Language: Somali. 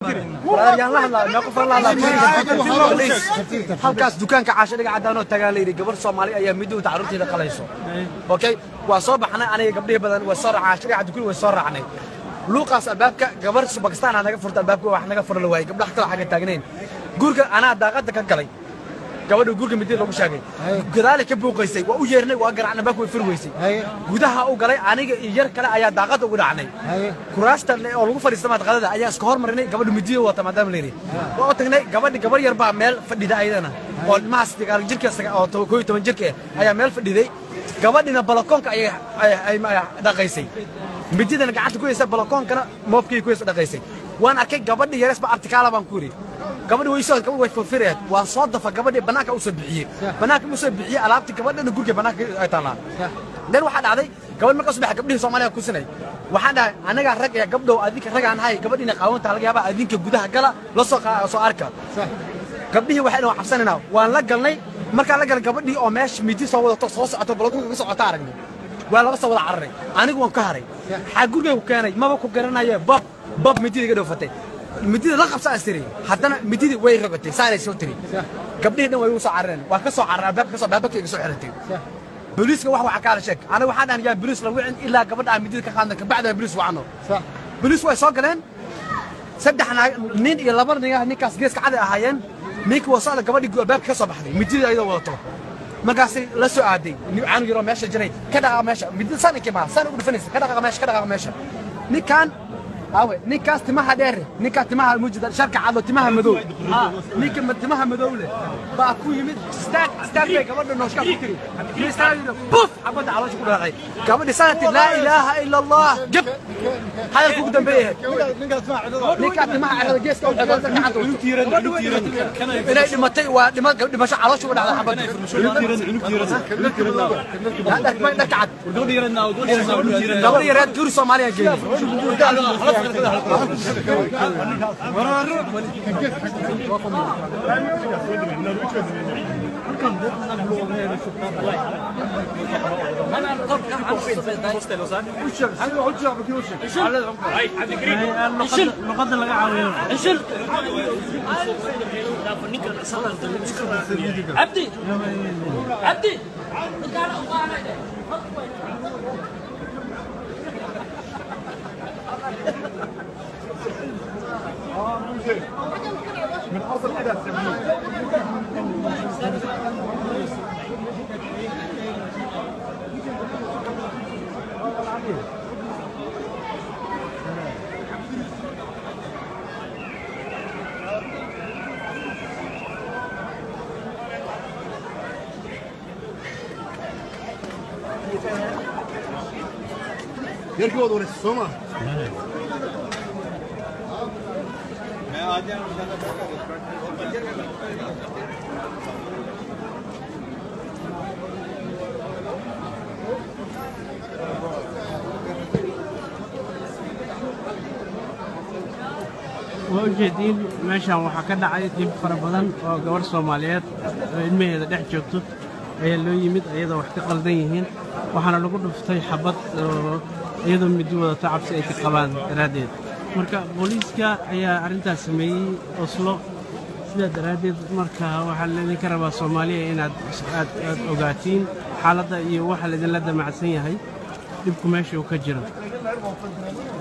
yaan la hadlaa mee qof la hadlaa halkaas dukaanka caasho dhiga cadaan oo tagaa la yidhi gabar soomaali ayaa midowda carruurteeda qalayso okay waa soo baxnay aniga gabdhihi badan way soo raacaa caasho dhiga dukul way soo raacnay luuqaas albaabka gabar bakistaan aa naga furta albaabka wax naga fura la waayey gabdhaha kale xagga taagnayn gurga anaa daaqada ka galay gabadha gurga midida lagu sheegay gadaali ka buuqaysay waa u yeernay waa garacnay baak way fur weysay gudaha u galay aniga iyo yar kale ayaa daaqada ugu dhacnay kuraasta oo lagu fadhiista madqadada ayaa iska hormarinay gabadha midiyo wata maadaama layidhi waa u tagnay gabadhi gabar yar baa meel fadhida ayadana oo ilmahaas dagaal jirka oo koo iyo toban jirka ayaa meel fadhiday gabadhina balakoonka ayay dhaqaysay mididana gacanta ku haysa balakoonkana moobkii ku haysa dhaqaysay waan arkay gabadhi yarees ba artikaala baan ku yidhi gabadhi way soo gabadhi way furfirayaan waan soo dafa gabadhi banaanka u soo bixiyey banaanka u soo bixiyey alaabti gabadhana gurga banaanka ay taallaa dan waxaa dhacday gabadh markaa subaxa gabdhihii soomaaliya kusinay waxaan dhahay anagaa rag ee gabdhow adinka ragaan hay gabadhiina qaawantaa laga yaabaa adinka gudaha gala la soo soo arka gabdhihii waxay dhan waan cabsanaynaa waan la galnay markaan la galay gabadhii oo meesha midi soo wadato soo socoto balakunka ka socota aragnay waa laga soo wada cararay anigu waan ka haray xaa gurigay ku keenay maba ku garanaye bab bab midida iga dhoofatay midida la qabsa as tiri haddana mididii way rogatay saanay soo tiri gabdhihii dhan way igu soo carareen waa ka soo carareen albaabka ka soo albaabka iga soo xiratay booliiska wax waxa kaala sheeg aniga waxaan dhahan yaa booliis la wicin ilaa gabadha aan midida ka qaadna kabacda booliis wacno booliis way soo galeen saddex nin iyo laba nin ninkaas geeska caday ahaayeen ninkii waa socda gabadhii albaabka ka soo baxday midida ayadoo wadato markaasay la soo aaday caanug yaroo meesha jiray ka dhaqaaqa meesha midida saan inkii maa saan ugu dhufanaysa ka dhaqaaqa meesha ka dhaqaaqa meesha ninkaan awe ninkaas timaha dheer ninkaa timaha mujida sharka cadlo timaha madow ninka timaha madow leh baa ku yimid istaag istaag bay gabadha nooshka ku tiri istaag buf xabadda caloosha ku dhaqay gabadhi sanati laa ilaaha ila allah jab hadalku ugu dambeeyay ninkaa timaha cirada geeska u xeegan gacanta inay dhimatay waa dhimasho caloosha uga dhacday xabadda dharka cad gabadhi yareed guri soomaaliya geeyey luqada laga caawiyo عبدي عبدي yarkii waad wareysay soo maa waa ujeediin meeshaan waxaa ka dhacay dhib fara badan oo gabarh soomaaliyeed oo ilmaheeda dhex joogto ayaa loo yimid iyadoo wax ka qaldan yihiin waxaana lagu dhuftay xabad oo iyadoo midi wadata cabsi ay ka qabaan daraaddeed marka booliiska ayaa arrintaas sameeyey oslo sidaa daraaddeed marka waxaa laydinka rabaa soomaaliya inaad aad aad ogaatiin xaaladda iyo waxa laydinla damacsan yahay dhibku meesha uu ka jiro